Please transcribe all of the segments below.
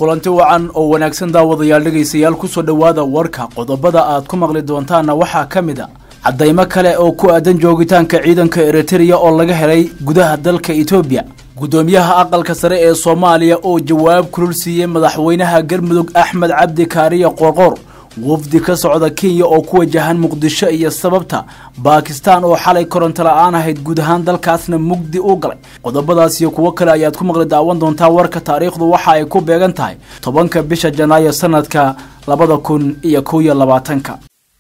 kulanti wacan oo wanaagsan daawadayaal dhegaystayaal kusoo dhowaada warka qodobada aad ku maqli doontaanna waxaa ka mid a caddaymo kale oo ku aadan joogitaanka ciidanka eritreya oo laga helay gudaha dalka etoobiya guddoomiyaha aqalka sare ee soomaaliya oo jawaab kulul siiyey madaxweynaha galmudug axmed cabdi kaariya qoorqoor wafdi ka socda kenya oo ku wajahan muqdisho iyo sababta baakistaan oo xalay koronto la-aan ahayd guud ahaan dalkaasna mugdi u galay qodobadaas iyo kuwo kale ayaad ku maqli daawan doontaa warka taariikhdu waxa ay ku beegan tahay tobanka bisha janaayo sanadka labada kun iyo kow iyo labaatanka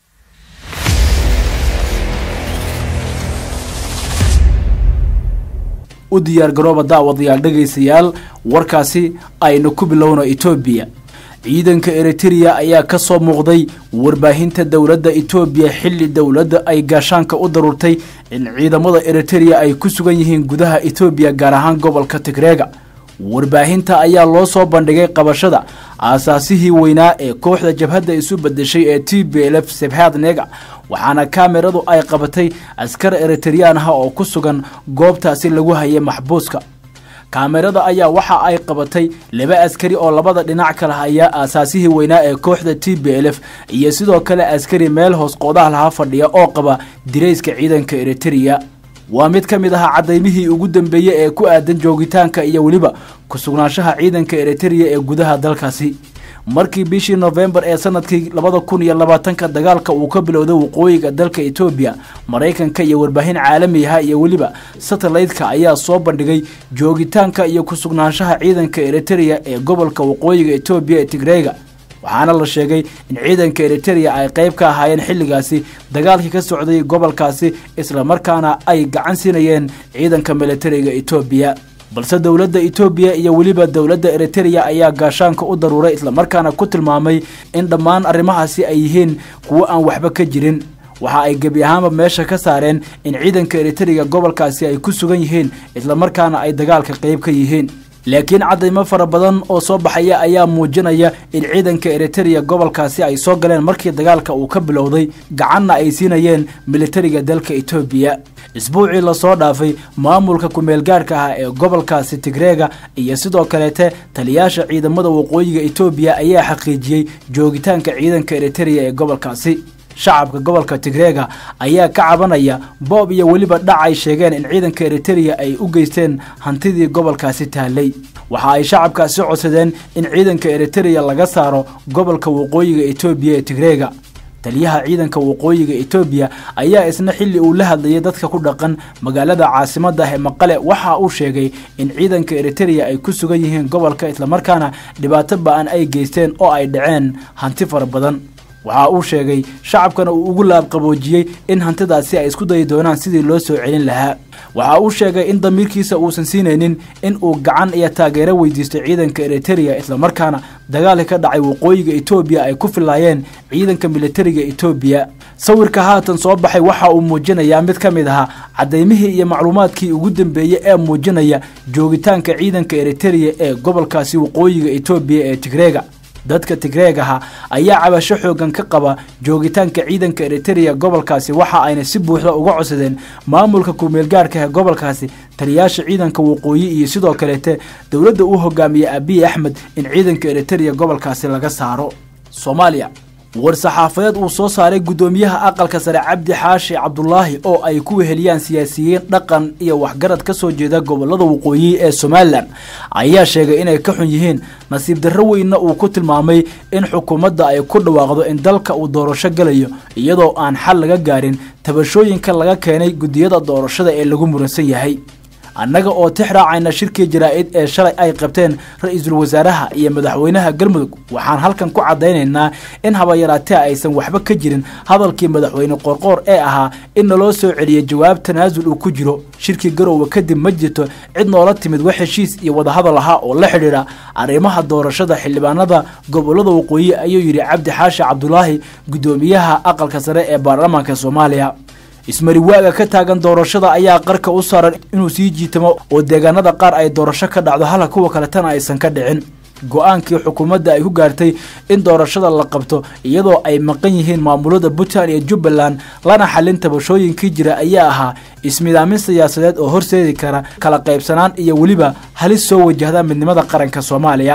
u diyaar garooba daawadayaal dhegaystayaal warkaasi aynu ku bilowno etoobiya ciidanka eritreya ayaa ka soo muuqday warbaahinta dowladda etoobiya xilli dowladda ay gaashaanka u daruurtay in ciidamada eritreya ay ku sugan yihiin gudaha etoobiya gaar ahaan gobolka tigreega warbaahinta ayaa loo soo bandhigay qabashada aasaasihii weynaa ee kooxda jabhadda isu bedeshay ee t b lf sebhad nega waxaana kaamiradu ay qabatay askar eritreyaan ah oo ku sugan goobtaasi lagu hayay maxbuuska kaamirada ayaa waxa ay qabatay laba askari oo labada dhinac kala haya aasaasihii weynaa ee kooxda t b l f iyo sidoo kale askari meel hoos qoodaha lahaa fadhiya oo qaba dirayska ciidanka eritreya waa mid ka mid ahaa cadaymihii ugu dambeeyey ee ku aadan joogitaanka iyo weliba ku sugnaanshaha ciidanka eritreya ee gudaha dalkaasi markii bishii nofembar ee sanadkii labada kun iyo labaatanka dagaalka uu ka bilowday waqooyiga dalka etoobiya maraykanka iyo warbaahin caalami aha iyo weliba satellite-ka ayaa soo bandhigay joogitaanka iyo ku sugnaanshaha ciidanka eritreya ee gobolka waqooyiga etoobiya ee tigreega waxaana la sheegay in ciidanka eritreya ay qayb ka ahaayeen xilligaasi dagaalkii ka socday gobolkaasi islamarkaana ay gacan siinayeen ciidanka militariga etoobiya balse dowladda etoobiya iyo weliba dowladda eritreya ayaa gaashaanka u daruuray islamarkaana ku tilmaamay in dhammaan arrimahaasi ay yihiin kuwo aan waxba ka jirin waxa ay gebi ahaanba meesha ka saareen in ciidanka eritreya gobolkaasi ay ku sugan yihiin islamarkaana ay dagaalka qayb ka yihiin laakiin cadaymo fara badan oo soo baxaya ayaa muujinaya in ciidanka eritreya gobolkaasi ay soo galeen markii dagaalka uu ka bilowday gacanna ay siinayeen militariga dalka etoobiya isbuucii lasoo dhaafay maamulka ku-meelgaarka ah ee gobolkaasi tigreega iyo sidoo kaleete taliyaasha ciidamada waqooyiga etoobiya ayaa xaqiijiyey joogitaanka ciidanka eritreya ee gobolkaasi shacabka gobolka tigreega ayaa ka cabanaya boob iyo weliba dhac ay sheegeen in ciidanka eritreya ay u geysteen hantidii gobolkaasi taallay waxa ay shacabkaasi codsadeen in ciidanka eritreya laga saaro gobolka waqooyiga etoobiya ee tigreega taliyaha ciidanka waqooyiga etoobiya ayaa isna xilli uu la hadlayay dadka ku dhaqan magaalada caasimadda ah ee maqale waxa uu sheegay in ciidanka eritreya ay ku sugan yihiin gobolka islamarkaana dhibaato ba-an ay geysteen oo ay dhaceen hanti fara badan waxa uu sheegay shacabkana uu ugu laabqaboojiyey in hantidaasi ay isku dayi doonaan sidii loo soo celin lahaa waxa uu sheegay in damiirkiisa uusan siinaynin in uu gacan iyo taageero weydiisto ciidanka eritreya islamarkaana dagaalka ka dhacay waqooyiga etoobiya ay ku filaayeen ciidanka militariga etoobiya sawirka haatan soo baxay waxa uu muujinayaa mid ka mid ahaa cadaymihii iyo macluumaadkii ugu dambeeyey ee muujinaya joogitaanka ciidanka eritreya ee gobolkaasi waqooyiga etoobiya ee tigreega dadka tigreegaha ayaa cabasho xoogan ka qaba joogitaanka ciidanka eritreya gobolkaasi waxa ayna si buuxda uga codsadeen maamulka ku-meelgaarka ee gobolkaasi taliyaasha ciidanka waqooyi iyo sidoo kaleete dowladda uu hogaamiyey abiy axmed in ciidanka eritreya gobolkaasi laga saaro soomaaliya war-saxaafadeed uu soo saaray guddoomiyaha aqalka sare cabdi xaashi cabdulaahi oo ay ku weheliyaan siyaasiyiin dhaqan iyo waxgarad ka soo jeeda gobolada waqooyi ee somalilan ayaa sheegay inay ka xun yihiin nasiib darro weynna uu ku tilmaamay in xukuumadda ay ku dhawaaqdo in dalka uu doorasho galayo iyadoo aan xal laga gaarin tabashooyinka laga keenay guddiyada doorashada ee lagu muransan yahay annaga oo tix raacayna shirkii jaraa-id ee shalay ay qabteen ra-iisul wasaaraha iyo madaxweynaha galmudug waxaan halkan ku caddaynaynaa in habayaraatee aysan waxba ka jirin hadalkii madaxweyne qoorqoor ee ahaa in naloo soo celiyay jawaab tanaasul uu ku jiro shirkii garowga kadib ma jirto cid noola timid wax heshiis iyo wadahadal ahaa oo la xidhiidha arrimaha doorashada xildhibaanada gobolada waqooyi ayuu yidhi cabdi xaashi cabdulaahi guddoomiyaha aqalka sare ee baarlamaanka soomaaliya ismariwaaga ka taagan doorashada ayaa qarka u saaran inuu sii jiitamo oo deegaanada qaar ay doorasho ka dhacdo halka kuwa kaletana aysan ka dhicin go-aankii xukuumadda ay ku gaartay in doorashada la qabto iyadoo ay maqan yihiin maamulada puntland iyo jubbaland lana xalin tabashooyinkii jira ayaa ahaa ismidaamin siyaasadeed oo horseedi kara kala qaybsanaan iyo weliba halis soo wajahda midnimada qaranka soomaaliya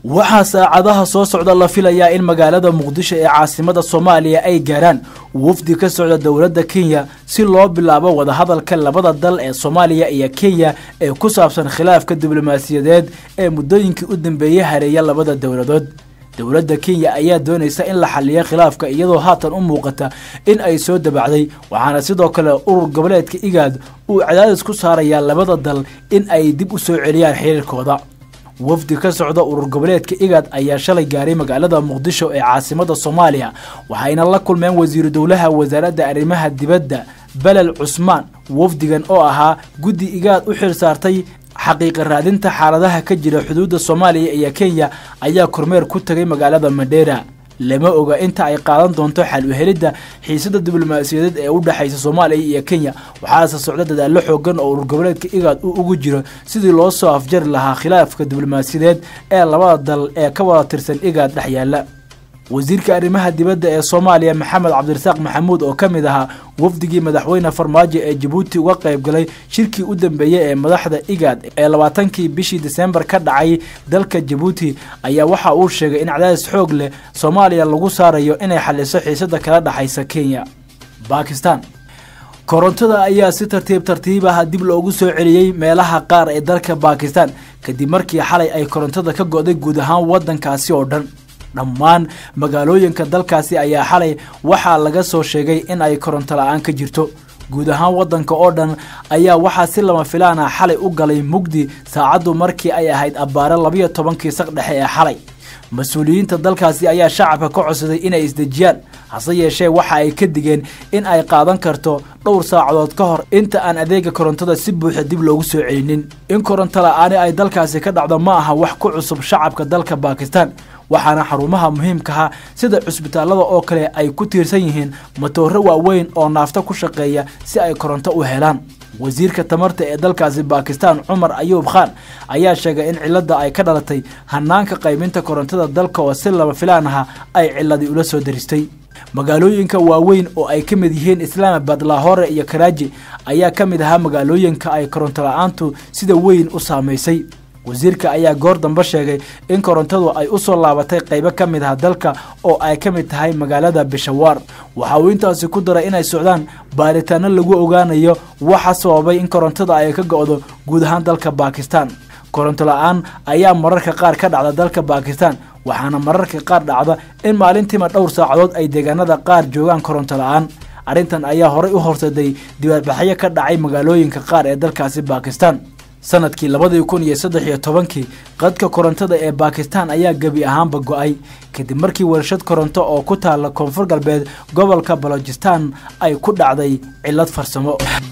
waxaa saacadaha soo socda la filayaa in magaalada muqdisho ee caasimada soomaaliya ay gaaraan wafdi ka socda dowladda kenya si loo bilaabo wadahadalka labada dal ee soomaaliya iyo kenya ee ku saabsan khilaafka diblomaasiyadeed ee muddooyinkii u dambeeyey hareeya labada dowladood dowladda kenya ayaa doonaysa in la xaliyo khilaafka iyadoo haatan u muuqata in ay soo dabacday waxaana sidoo kale urur goboleedka igaad uu cadaadis ku saarayaa labada dal in ay dib u soo celiyaan xiriirkooda wafdi ka socda urur goboleedka igaad ayaa shalay gaaray magaalada muqdisho ee caasimada soomaaliya waxayna la kulmeen wasiiru dowlaha wasaaradda arrimaha dibadda belel cusmaan wafdigan oo ahaa guddi igaad u xil saartay xaqiiqa raadinta xaaladaha ka jira xuduudda soomaaliya iyo kenya ayaa kormeer ku tagay magaalada madheera lama oga inta ay qaadan doonto xal u helidda xiisada diblomaasiyadeed ee u dhexaysa soomaaliya iyo kenya waxaase socda dadaallo xoogan oo urur goboleedka igaad uu ugu jiro sidii loo soo afjari lahaa khilaafka diblomaasiyadeed ee labada dal ee ka wada tirsan igaad dhex yaalla wasiirka arrimaha dibadda ee soomaaliya maxamed cabdirasaaq maxamuud oo ka mid ahaa wafdigii madaxweyne farmaajo ee jabuuti uga qayb galay shirkii u dambeeyey ee madaxda igaad ee labaatankii bishii disembar ka dhacay dalka jabuuti ayaa waxa uu sheegay in cadaadis xoog leh soomaaliya lagu saarayo inay xaliso xiisada kala dhexaysa kenya bakistan korontada ayaa si tartiib tartiib ah dib loogu soo celiyey meelaha qaar ee dalka bakistan kadib markii xalay ay korontada ka go'day guud ahaan waddankaasi oo dhan dhammaan magaalooyinka dalkaasi ayaa xalay waxaa laga soo sheegay in ay koronto la-aan ka jirto guud ahaan waddanka oo dhan ayaa waxaa si lama filaan ah xalay u galay mugdi saacaddu markii ay ahayd abbaare labayo tobankii saq dhexe ee xalay mas-uuliyiinta dalkaasi ayaa shacabka ka codsaday inay isdejiyaan hase yeeshee waxa ay ka digeen in ay qaadan karto dhowr saacadood ka hor inta aan adeega korontada si buuxa dib loogu soo celinin in koronto la-aani ay dalkaasi ka dhacdo ma aha wax ku cusub shacabka dalka bakistan waxaana xarumaha muhiimkaha sida cusbitaalada oo kale ay ku tiirsan yihiin matooro waaweyn oo naafto ku shaqeeya si ay koronto u helaan wasiirka tamarta ee dalkaasi bakistan cumar ayuub khan ayaa sheegay in cilada ay ka dhalatay hanaanka qaybinta korontada dalka oo si lama filaan aha ay ciladii ula soo daristay magaalooyinka waaweyn oo ay ka mid yihiin islaamabad lahore iyo karaaji ayaa ka mid ahaa magaalooyinka ay koronto la-aantu sida weyn u saamaysay wasiirka ayaa goor dambe sheegay in korontadu ay u soo laabatay qaybo ka mid ah dalka oo ay ka mid tahay magaalada bishawaar waxa uu intaasi ku daray inay socdaan baaritaano lagu ogaanayo waxa sababay in korontada ay ka go'do guud ahaan dalka bakistan koronto la-aan ayaa mararka qaar ka dhacda dalka bakistan waxaana mararka qaar dhacda in maalintiima dhowr saacadood ay deegaanada qaar joogaan koronto la-aan arrintan ayaa horey u horsaday dibaadbaxyo ka dhacay magaalooyinka qaar ee dalkaasi bakistan sanadkii labadii kun iyo saddex iyo tobankii qadka korontada ee bakistan ayaa gebi ahaanba go-ay kadib markii warshad koronto oo ku taala koonfur galbeed gobolka balojistan ay ku dhacday cillad farsamo